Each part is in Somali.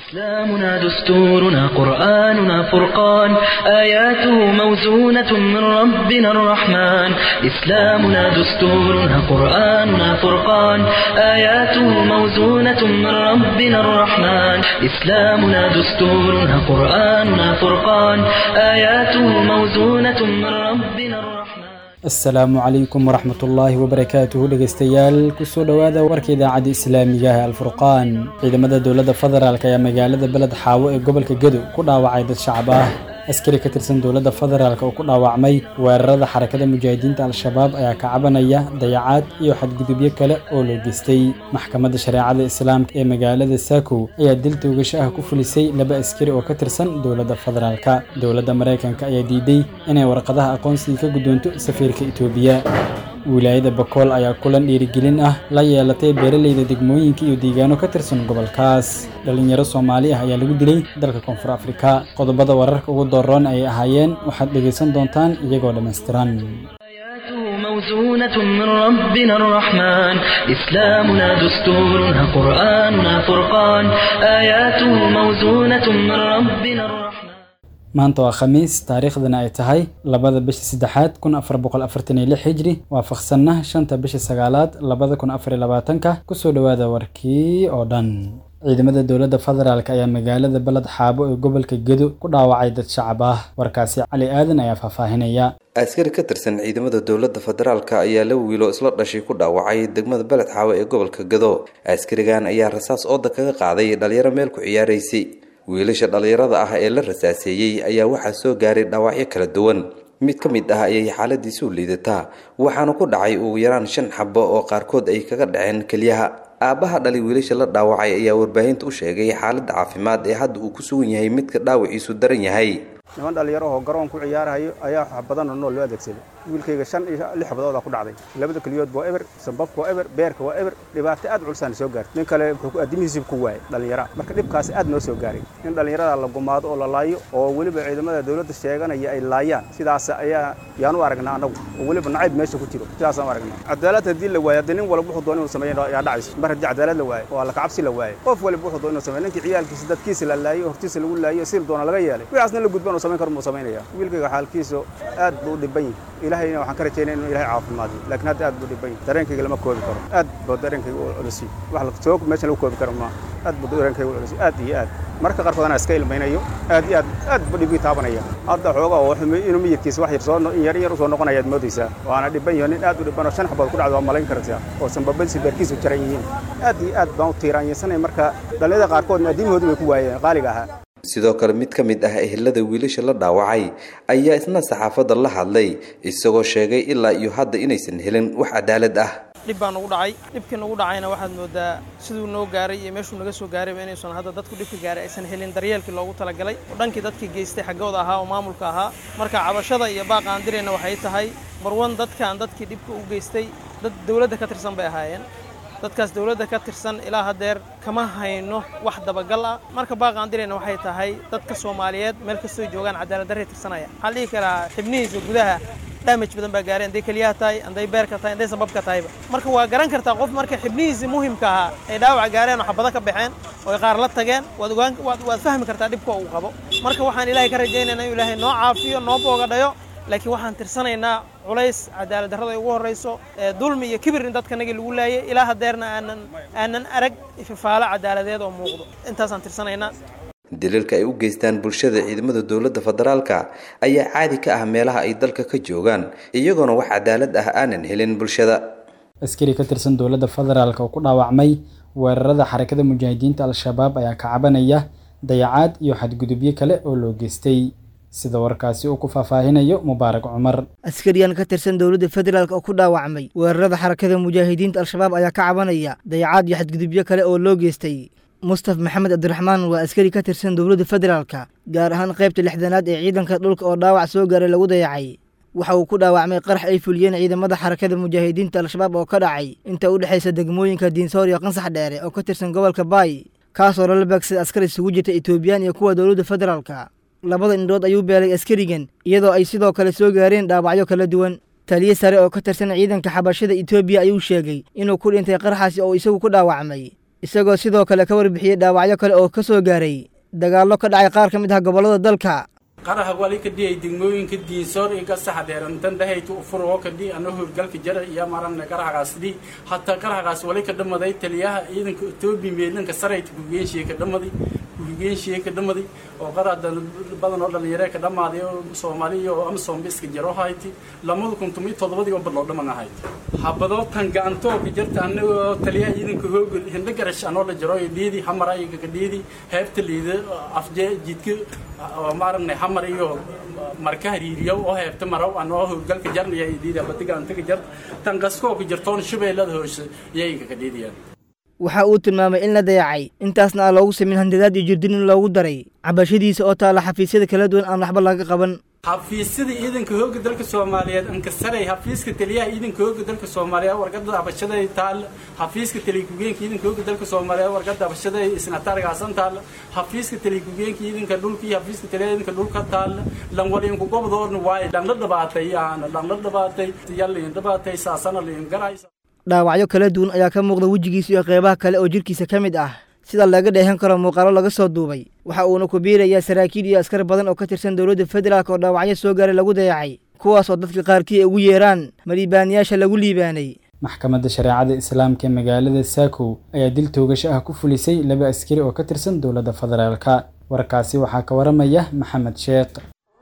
إسلامنا دستورنا قرآننا فرقان آياته موزونة من ربنا الرحمن إسلامنا دستورنا قرآننا فرقان آياته موزونة من ربنا الرحمن إسلامنا دستورنا قرآننا فرقان آياته موزونة من ربنا الرحمن asalaamu calaykum waraxmatullaahi wabarakaatuhu dhegeystayaal kusoo dhowaada warka idaacadda islaamiga ah alfurqaan ciidamada dowladda federaalk ayaa magaalada beled xaawo ee gobolka gedo ku dhaawacay dad shacab ah askari ka tirsan dowladda federaalk oo ku dhaawacmay weerarada xarakada mujaahidiinta al-shabaab ayaa ka cabanaya dayacaad iyo xadgudubyo kale oo loo geystay maxkamadda shareecada islaamka ee magaalada saakow ayaa dil toogasho ah ku fulisay laba askari oo ka tirsan dowladda federaalk dowladda maraykanka ayaa diiday inay warqadaha aqoonsiga ka guddoonto safiirka itoobiya wilaayada bakool ayaa kulan dhiirigelin ah la yeelatay beeraleyda degmooyinka iyo deegaano ka tirsan gobolkaas dhalinyaro soomaali ah ayaa lagu dilay dalka koonfur afrika qodobada wararka ugu dooroon ayay ahaayeen waxaad dhegaysan doontaan iyagoo dhammaystiran آياته موزونة من ربنا الرحمن إسلامنا دستورنا قرآننا فرقان آياته موزونة من ربنا الرحمن maanta waa khamiis taariikhdana ay tahay labada bisha saddexaad kun afar boqol afartan iyo lix hijri waafaqsanna shanta bisha sagaalaad labada kun afar iyo labaatanka kusoo dhowaada warkii oo dhan ciidamada dowladda federaalk ayaa magaalada beled xaabo ee gobolka gedo ku dhaawacay dad shacab ah warkaasi cali aadan ayaa faahfaahinaya askari ka tirsan ciidamada dowladda federaalk ayaa la wiilo isla dhashay ku dhaawacay degmada beled xaawo ee gobolka gedo askarigan ayaa rasaas ooda kaga qaaday dhalinyaro meel ku ciyaaraysay wiilasha dhallinyarada ah ee la rasaaseeyey ayaa waxaa soo gaaray dhaawacyo kala duwan mid ka mid ah ayay xaaladiisu liidataa waxaana ku dhacay ugu yaraan shan xabo oo qaarkood ay kaga dhaceen keliyaha aabbaha dhalay wiilasha la dhaawacay ayaa warbaahinta u sheegay xaaladda caafimaad ee hadda uu ku sugan yahay midka dhaawaciisu daran yahay niman dhallinyaro oo garoon ku ciyaarahayo ayaa wax badan oo nool loo adeegsaday wiilkayga shan iyo lix xabadooda ku dhacday labada keliyood waa eber sambabka waa eber beerka waa eber dhibaato aad culusaan soo gaartay nin kale wuxuu addimihiisib ku waayay dhallinyara marka dhibkaasi aad noo soo gaaray in dhallinyarada la gumaado oo la laayo oo weliba ciidamada dowladda sheeganaya ay laayaan sidaas ayaa yaan u aragnaa annagu oo weliba nacayb meesha ku jiro sidaasaan u aragnaa cadaalad haddii la waayo haddii nin walba wuxuu doon inuu sameeyo yaa dhacayso mar haddii cadaalad la waayo oo alla kacabsi la waayo qof waliba wuxuu doon inuu sameeyo ninkii ciyaalkiisa dadkiisa la laayo hortiisa lagu laayo sil doona laga yeelay wixiasna la gudban oo samayn karo muu samaynaya wiilkayga xaalkiisu aad buu u dhiban yahay ilaahayna waxaan ka rajaynaya inuu ilahay caafimaadiyo laakiin hadda aad buu dhiban yahay dareenkayga lama koobi karo aad buu dareenkayga u culisiyo wax la soo meesha lagu koobi karo ma aad buu dareenkayga u culisiyo aad iyo aad marka qaarkood anaa iska ilmaynayo aad iyo aad aad buu dhibkii taabanaya hadda xoogaa oo inuu miyirkiisa wax yar soo in yar yar usoo noqonaya aad moodaysaa waana dhiban yaho nin aad u dhiban oo shan xabood ku dhacdo waa malayn kartaa oo sanbabadiisa beerkiisu jaran yihiin aad iyo aad baan u tiiraanyansanay marka dhallinyada qaarkoodna addiimahoodu way ku waayeen qaaliga ahaa sidoo kale mid ka mid ah ehelada wiilasha la dhaawacay ayaa isna saxaafadda la hadlay isagoo sheegay ilaa iyo hadda inaysan helin wax cadaalad ah dhib baa nagu dhacay dhibkii nagu dhacayna waxaad moodaa siduu noo gaaray iyo meeshuu naga soo gaarayba inaysan hadda dadku dhibka gaaray aysan helin daryeelkii loogu talagalay oo dhankii dadkii geystay xaggooda ahaa oo maamulka ahaa marka cabashada iyo baaqa aan dirayna waxay tahay marwan dadkaan dadkii dhibka u geystay dad dowladda ka tirsan bay ahaayeen dadkaas dowladda ka tirsan ilaa haddeer kama hayno wax dabagal ah marka baaqa aan dirayna waxay tahay dadka soomaaliyeed meel kastoo joogaan cadaalad darray tirsanaya waxaan dhihi karaa xibnihiisa gudaha damage badan baa gaaray hadday keliyaha tahay hadday beerka tahay hadday sababka tahayba marka waa garan kartaa qof marka xibnihiisii muhimka ahaa ay dhaawac gaareen oo xabado ka baxeen oo ay qaar la tageen waad ogaan waad waad fahmi kartaa dhibka uu qabo marka waxaan ilaahay ka rajaynaynaa inuu ilaahay noo caafiyo noo boogadhayo laakiin waxaan tirsanaynaa culays cadaalad darrada ay ugu horrayso dulmi iyo kibir in dadkanagii lagu laayay ilaa haddeerna aanan aanan arag ififaalo cadaaladeed oo muuqdo intaasaan tirsanaynaa daliilka ay u geystaan bulshada ciidamada dowladda federaalka ayaa caadi ka ah meelaha ay dalka ka joogaan iyagoona wax cadaalad ah aanan helin bulshada askari ka tirsan dowladda federaalk oo ku dhaawacmay weerarada xarakada mujaahidiinta al-shabaab ayaa ka cabanaya dayacaad iyo xadgudubyo kale oo loo geystay sida warkaasi uu ku faahfaahinayo mubaarak cumar askariyan ka tirsan dowladda federaalk oo ku dhaawacmay weerarada xarakada mujaahidiinta al-shabaab ayaa ka cabanaya dayacaad iyo xadgudubyo kale oo loo geystay mustaf maxamed cabdiraxmaan waa askari ka tirsan dowladda federaalka gaar ahaan qaybta lixdanaad ee ciidanka dhulka oo dhaawac soo gaaray lagu dayacay waxa uu ku dhaawacmay qarax ay fuliyeen ciidamada xarakada mujaahidiinta al-shabaab oo ka dhacay inta u dhexaysa degmooyinka diinsoor iyo qansax dheere oo ka tirsan gobolka baay kaasoo lala beegsaday askar isugu jirta etoobiyaan iyo kuwa dowladda federaalka labada indhood ayuu beelay askarigan iyadoo ay sidoo kale soo gaareen dhaawacyo kala duwan taliye sare oo ka tirsan ciidanka xabashada etoobiya ayuu sheegay inuu ku dhintay qaraxaasi oo isagu ku dhaawacmay isagoo sidoo kale ka warbixiyey dhaawacyo kale oo ka soo gaaray dagaallo ka dhacay qaar ka mid ah gobollada dalka qaraha wali kadhi ay degmooyinka diinsoor iyo gasaxa dheerantan dhahayta ufuroo kadhi ano howlgalka jara iyo maran qarahagaas dhi hataa qarahagaas wali ka dhamaday taliyaha ciidanka etoobiya meelanka sarayta kugeenshiye ka dhamaday kugeenshiye ka dhamaday oo qarah badan oo dhalinyare ka dhamaaday oo soomaaliya oo amsom iska jaro hayti lamada kun tomiyo toddobadii oo badloo dhaman ahayd habadoo tan gacantoo ka jirta anagoo taliyaha ciidanka hooga hindho garash anoo la jaro iyo dhiidi hamar ayaga ka dhiidi heebta liida afjee jidka oo maaragna hamar iyo marka hariiriyo oo heebta marow anoo howlgalka jarnaya iyo dhiidi abadiga antaga jar tan qaskoo ka jirtoon shabeellada hoose iyaga ka dhiidiyaan waxa uu tilmaamay in la dayacay intaasna aan loogu samin handadaad iyo jirdin in loogu daray cabashadiisa oo taalla xafiisyada kala duwan aan waxba laga qaban xafiisyada ciidanka hooga dalka soomaaliyeed ankasaray xafiiska taliyaha ciidanka hooga dalka soomaaliyeed warqada abashada taal xafiiska taliya-ku-geenka ciidanka hooga dalka soomaaliyeed warqada abashada isnatargaasan taal xafiiska taliya-ku-geenka ciidanka dhulka iyo xafiiska taliyaha ciidanka dhulka taal lan waliinku gobdoorna waaye dhan la dhabaatay yaana dhan la dhabaatay yaliin dhabaatay saasana liin garaysa dhaawacyo kala duwan ayaa ka muuqda wejigiisa iyo qeybaha kale oo jidhkiisa ka mid ah sida laga dheehan karo muuqaalo laga soo duubay waxa uuna ku biirayaa saraakiil iyo askar badan oo ka tirsan dowladda federaalk oo dhaawacyo soo gaaray lagu dayacay kuwaas oo dadka qaarkii ay ugu yeeraan maliibaanayaasha lagu liibaanay maxkamadda shareecada islaamka ee magaalada saakow ayaa dil toogasho ah ku fulisay laba askari oo ka tirsan dowladda federaalka warkaasi waxaa ka waramaya maxamed sheekh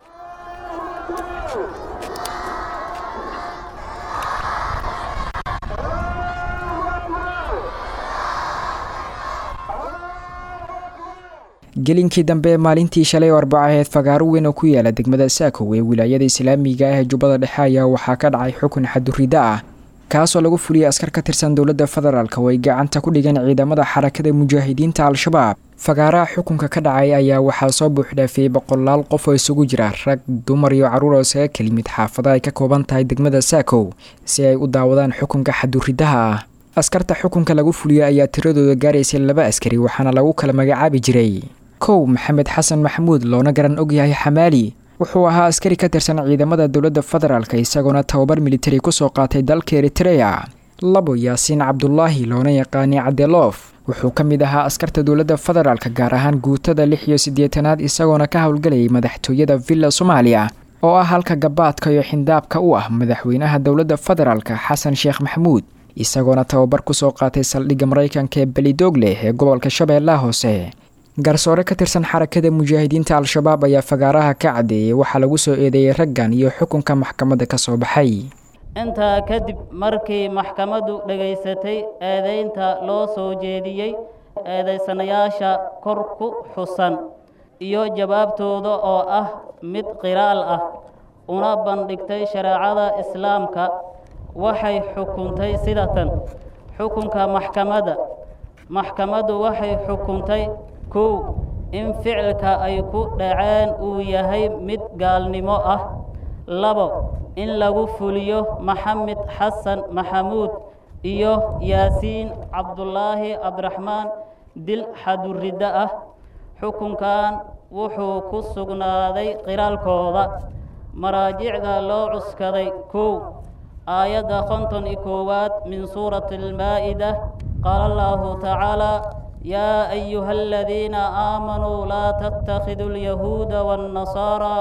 gelinkii dambe ee maalintii shalay oo arbaco aheyd fagaaro weyn oo ku yaala degmada saakow ee wilaayada islaamiga ah ee jubbada dhexe ayaa waxaa ka dhacay xukun xadurida ah kaasoo lagu fuliyey askar ka tirsan dowladda federaalk oo ay gacanta ku dhigeen ciidamada xarakada mujaahidiinta al-shabaab fagaaraha xukunka ka dhacay ayaa waxaa soo buuxdhaafiyey boqolaal qof oo isugu jira rag dumar iyo carruur oo isaga kelimid xaafada ay ka kooban tahay degmada saakow si ay u daawadaan xukunka xaduridaha ah askarta xukunka lagu fuliyey ayaa tiradooda gaaraysay laba askari waxaana lagu kala magacaabi jiray kow maxamed xasan maxamuud loona garan ogyahay xamaali wuxuu ahaa askari ka tirsan ciidamada dowladda federaalk isagoona tababar militari kusoo qaatay dalka eritreya labo yaasiin cabdulaahi loona yaqaanay cadeloof wuxuu ka mid ahaa askarta dowladda federaalk gaar ahaan guutada lix iyo siddeetanaad isagoona ka howlgalayay madaxtooyada villa soomaaliya oo ah halka gabaadka iyo xindaabka u ah madaxweynaha dowladda federaalk xasan sheekh maxamuud isagoona tababar kusoo qaatay saldhigga maraykanka ee belidoogle ee gobolka shabeellaha hoose garsoore ka tirsan xarakada mujaahidiinta al-shabaab ayaa fagaaraha ka caddeeyay waxaa lagu soo eedeeyey raggan iyo xukunka maxkamadda ka soo baxay intaa kadib markii maxkamaddu dhegaysatay eedaynta loo soo jeediyey eedaysanayaasha kor ku xusan iyo jawaabtooda oo ah mid qiraal ah una bandhigtay shareecada islaamka waxay xukuntay sida tan xukunka maxkamadda maxkamaddu waxay xukuntay kow in ficilka ay ku dhaceen uu yahay mid gaalnimo ah labo in lagu fuliyo maxamed xasan maxamuud iyo yaasiin cabdulaahi cabdiraxmaan dil xaduriddo ah xukunkan wuxuu ku sugnaaday qiraalkooda maraajicda loo cuskaday kow aayadda konton iyo koowaad min suurati almaa'ida qaala allahu tacaala يا أيها الذين آمنوا لا تتخذوا اليهود والنصارى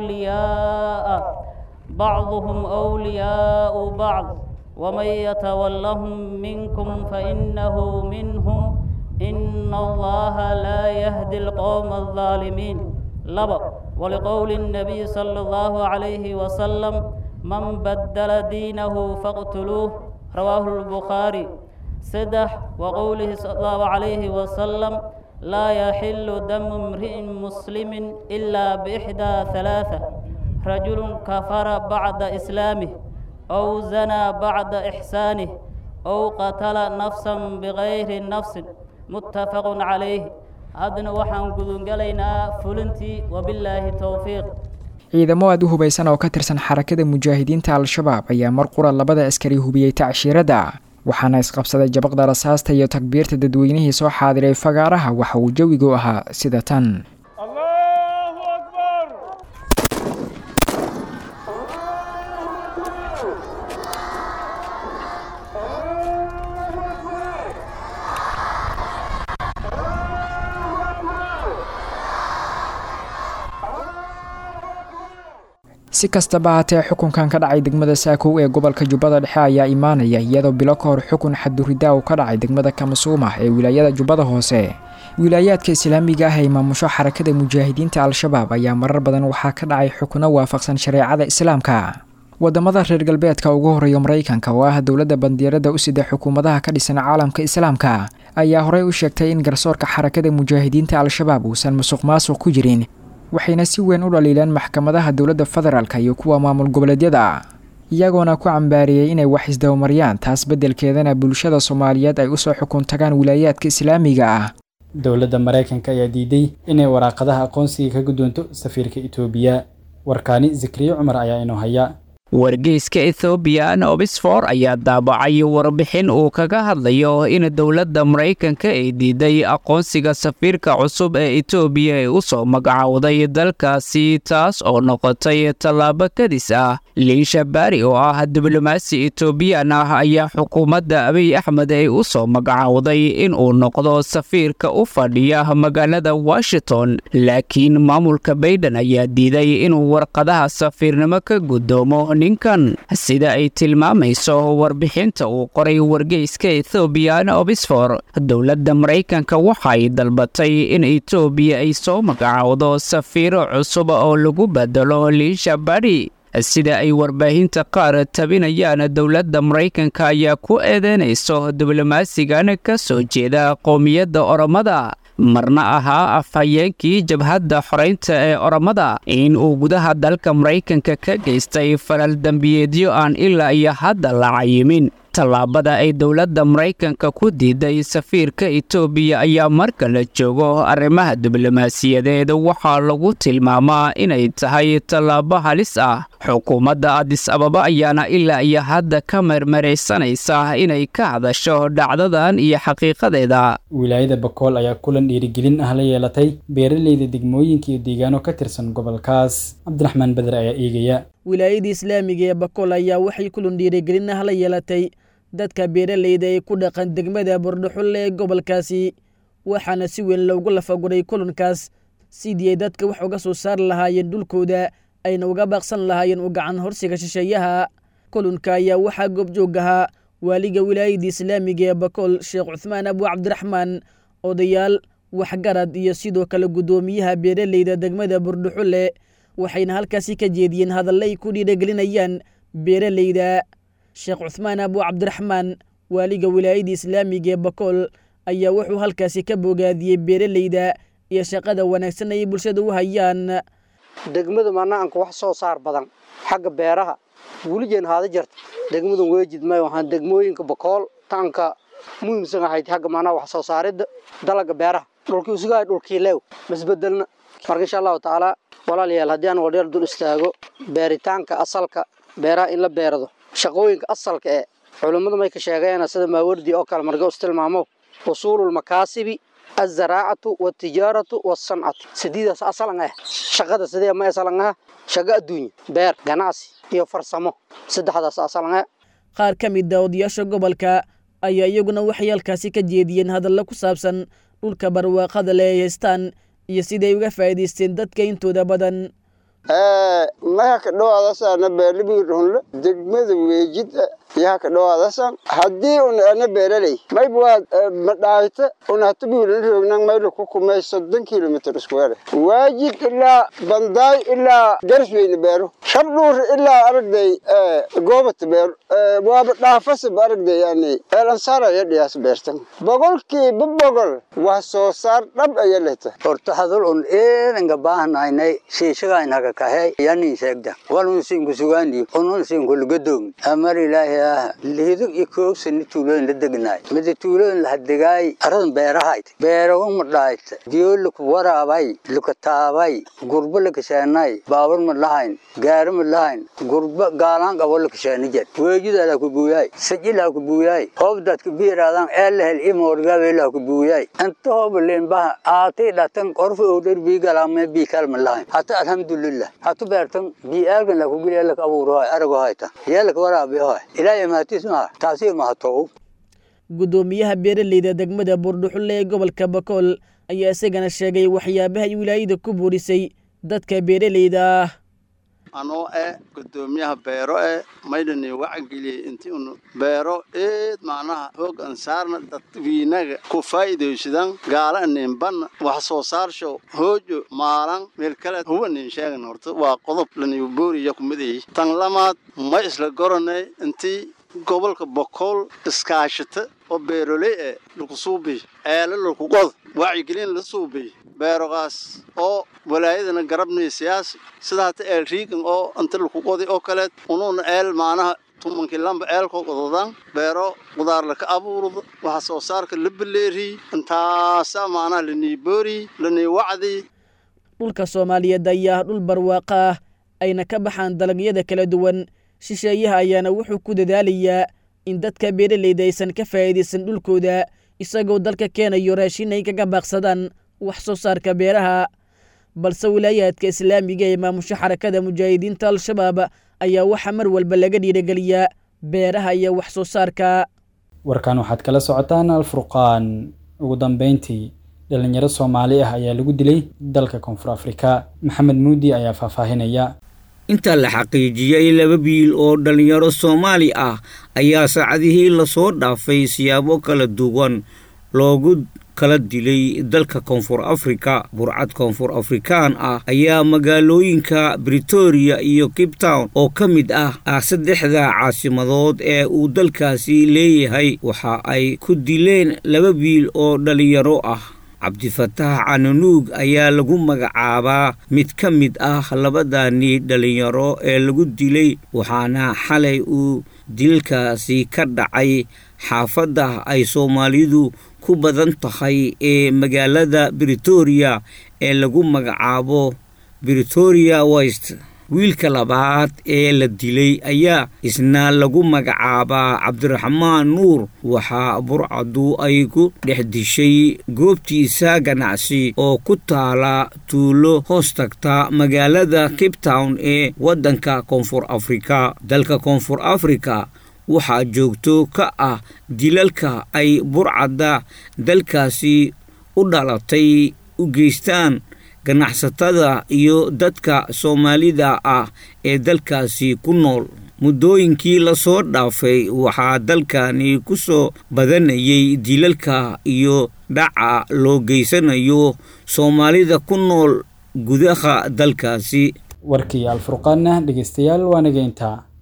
أولياء بعضهم أولياء بعض ومن يتولهم منكم فإنه منهم إن الله لا يهدي القوم الظالمين لبا ولقول النبي صلى الله عليه وسلم من بدل دينه فاقتلوه رواه البخاري سدح وقوله صلى الله عليه وسلم لا يحل دم امرئ مسلم إلا بإحدى ثلاثة رجل كفر بعد إسلامه أو زنى بعد إحسانه أو قتل نفسا بغير نفس متفق عليه هذا وحن قدن قلينا فلنتي وبالله توفيق ciidamo aad u hubaysan oo ka tirsan xarakada mujaahidiinta al-shabaab ayaa mar qura labada askari hubiyey tacshiiradda waxaana isqabsaday jabaqda rasaasta iyo takbiirta dadweynihii soo xaadiray fagaaraha waxa uu jawigu ahaa sida tan si kastaba haatee xukunkan ka dhacay degmada saakow ee gobolka jubbada dhexe ayaa imaanaya iyadoo bilo ka hor xukun xaduridaa uu ka dhacay degmada kamasuuma ee wilaayada jubbada hoose wilaayaadka islaamiga ah ee maamusho xarakada mujaahidiinta al-shabaab ayaa marar badan waxaa ka dhacay xukuno waafaqsan shareecada islaamka wadamada reer galbeedka ugu horeeya maraykanka oo ah dowladda bandiirada u sida xukuumadaha ka dhisan caalamka islaamka ayaa horey u sheegtay in garsoorka xarakada mujaahidiinta al-shabaab uusan musuq maasuq ku jirin waxayna si weyn u dhaliileen maxkamadaha dowladda federaalka iyo kuwa maamul goboleedyada iyagoona ku cambaariyey inay wax isdabamaryaan taas beddelkeedana bulshada soomaaliyeed ay usoo xukun tagaan wilaayaadka islaamiga ah dowladda maraykanka ayaa diiday inay waraaqadaha aqoonsiga ka guddoonto safiirka itoobiya warkaani zikriye cumar ayaa inoo haya wargeyska ethoobiyan obisfor ayaa daabacay warbixin uu kaga hadlayo in dowladda maraykanka ay diiday aqoonsiga safiirka cusub ee etoobiya ee u soo magacowday dalkaasi taas oo noqotay tallaabo kadis ah liisha baari oo ah diblomaasi etoobiyan ah ayaa xukuumadda abiy axmed ay u soo magacowday inuu noqdo safiirka u fadhiya magaalada washington laakiin maamulka baiden ayaa diiday inuu warqadaha safiirnimo ka guddoomo ninkan sida ay tilmaamayso warbixinta uu qoray wargeyska ethoobiyan obisfor dowladda maraykanka waxay dalbatay in etoobiya ay soo magacowdo safiiro cusub oo lagu bedelo liisha badi sida ay warbaahinta qaar tabinayaan dowladda maraykanka ayaa ku eedeynayso diblomaasigan ka soo jeeda qowmiyadda oromada marna ahaa afhayeenkii jabhadda xoraynta ee oromada in uu gudaha dalka maraykanka ka geystay falal dembiyeedyo aan ilaa iyo hadda la cayimin tallaabada ay dowladda maraykanka ku diiday safiirka etoobiya ayaa marka la joogo arrimaha diblomaasiyadeed waxaa lagu tilmaamaa inay tahay tallaabo halis ah xukuumadda adis ababa ayaana ilaa iyo hadda ka mermaraysanaysa inay ka hadasho dhacdadan iyo xaqiiqadeeda wilaayada bakool ayaa kulan dhiirigelin ah la yeelatay beeraleyda degmooyinka iyo deegaano ka tirsan gobolkaas cabdiraxmaan beder ayaa eegaya wilaayada islaamiga ee bakool ayaa waxay kulan dhiirigelin ah la yeelatay dadka beeraleyda ee ku dhaqan degmada bordhaxulle ee gobolkaasi waxaana si weyn loogu lafaguray kulankaas sidii ay dadka wax uga soo saari lahaayeen dhulkooda ayna uga baaqsan lahaayeen u gacan horsiga shisheeyaha kulanka ayaa waxaa goobjoog ahaa waaliga wilaayada islaamiga ee bakool sheekh cuthmaan abu cabdiraxmaan odayaal waxgarad iyo sidoo kale guddoomiyaha beeraleyda degmada bordhaxulle waxayna halkaasi ka jeediyeen hadalle ay ku dhiiragelinayaan beeraleyda sheekh cuthmaan abu cabdiraxmaan waaliga wilaayada islaamiga ee bakool ayaa wuxuu halkaasi ka bogaadiyey beeraleyda iyo shaqada wanaagsan ay bulshada u hayaan degmada manaanka wax soo saar badan xagga beeraha weligeen haada jarta degmadan weejid may waxaan degmooyinka bakool taanka muhiimsan ahayd xagga macnaha wax soo saaridda dalaga beeraha dhulkii usugahay dhulkii leew masbedelna marka insha allahu tacaala walaalayaal haddii aan wardheer dul istaago beeritaanka asalka beeraha in la beerado shaqooyinka asalka ee culummadu may ka sheegeena sida maawardi oo kale marga istilmaamo usuululmakaasibi azaraacatu watijaaratu wasancatu sidiidaas asalan ah shaqada sidee ma asalan ah shaqo adduunya beer ganacsi iyo farsamo saddexdaas asalan ah qaar ka mid a odayaasha gobolka ayaa iyaguna waxay halkaasi ka jeediyeen hadallo ku saabsan dhulka barwaaqada le ay haystaan iyo siday uga faa'iidaysteen dadka intooda badan maha ka dhowaadasaana beerlibirhunle degmada weejida yaha ka dhowaadasan haddii un ana beeraley mayba waa madhaayta un hatabiilan roognan mayla ku kumay soddon kilomitr iskuwere waajid ilaa bandaay ilaa garsweyne beero shabdhuur ilaa aragday goobata beero waaba dhaafasaba aragday yani eelansaar aya dhiyaas beertan boqolkiiba boqol wax soo saar dhab aya lehta horta hadal un eedanka baahanaynay shiishagaaynaga kahay yanin sheegda walun sinku sugaandi unun sinku lugadoog amar ilaahi ah lihido iyo koogsani tuulooyin la degnaay mida tuulooyin la hadegaay aradan beerahayd beerago ma dhaayta diyo laku waraabay luka taabay gurbo la kasheenay baabur ma lahayn gaari ma lahayn gurbo gaalaan qabo la kasheeni jed weejidaada ku buuyaay sajilaa ku buuyaay hoobdaad ku biiraadaan eelahel iyo moorgaabeelaa ku buuyaay inta hooba leenbaha aatay dhatan qorfa oodhar bii galaame bii kalma lahayn hata alhamdulillah hatu beertan bii aalgan la ku geliya laka abuurahoy arago hayta yaa laka waraabihoy ilaahay mahatiis maha taasi mahatow guddoomiyaha beeraleyda degmada buurdhuxulle ee gobolka bakool ayaa isagana sheegay waxyaabaha ay wilaayada ku buurisay dadka beeraleyda ah anoo eh gudoomiyaha beero eh maydhani wacageliyey intii unu beero eed macnaha hoog ansaarna dadwiinaga ku faa'iidaysadan gaala ninbanna wax soo saarsho hoojo maalan meel kale huwa nin sheegan horta waa qodob laniyo booriya kumidayay tan lamaad ma isla goranay intii gobolka bokool iskaashata oo beeroley eh laku suubiy eele laku qod wacyigelin la suubiy beerogaas oo walaayadana garabnay siyaasi sida hata eel riigan oo inta laku qoday oo kaleed unuuna eel macnaha tumankii lamba eelkoo qododan beero qudaar laka abuurdo waxa soo saarka la beleeriy intaasaa macnaha lanii booriy lanii wacdiy dhulka soomaaliyeed ayaa dhul barwaaqo ah ayna ka baxaan dalagyada kala duwan shisheeyaha ayaana wuxuu ku dadaalayaa in dadka beeralayda aysan ka faa'iidaysan dhulkooda isagoo dalka keenayo raashin ay kaga baaqsadaan wax soo saarka beeraha balse wilaayaadka islaamiga ee maamusho xarakada mujaahidiinta al-shabaab ayaa waxaa mar walba laga dhiirigeliyaa beeraha iyo wax soo saarka warkan waxaad kala socotaan alfurqaan ugu dambeyntii dhalinyaro soomaali ah ayaa lagu dilay dalka koonfur afrika maxamed muudi ayaa faahfaahinaya inta la xaqiijiyey laba biil oo dhallinyaro soomaali ah ayaa saacadihii lasoo dhaafay siyaabo kala duwan loogu kala dilay dalka koonfur afrika burcad koonfur afrikaan ah ayaa magaalooyinka britoria iyo cape town oo ka mid ah ah saddexda caasimadood ee uu dalkaasi leeyahay waxa ay ku dileen laba biil oo dhallinyaro ah cabdifataax cananuug ayaa lagu magacaabaa mid ka mid ah labadani dhallinyaro ee lagu dilay waxaana xalay uu dilkaasi ka dhacay xaafadda ay soomaalidu ku badan tahay ee magaalada britoria ee lagu magacaabo britoria west wiilka labaad ee la dilay ayaa isna lagu magacaabaa cabdiraxmaan nuur waxaa burcadu ay ku dhex dishay goobtiisa ganacsi oo ku taala tuulo hoos tagta magaalada cape town ee waddanka koonfur afrika dalka koonfur afrika waxaa joogto ka ah dilalka ay burcadda dalkaasi u dhalatay u geystaan ganacsatada iyo dadka soomaalida ah ee dalkaasi ku nool muddooyinkii lasoo dhaafay waxaa dalkani ku soo badanayay dilalka iyo dhaca loo geysanayo soomaalida ku nool gudaha dalkaasi warkii alfurqaanna dhegeystayaal waa nageyntaa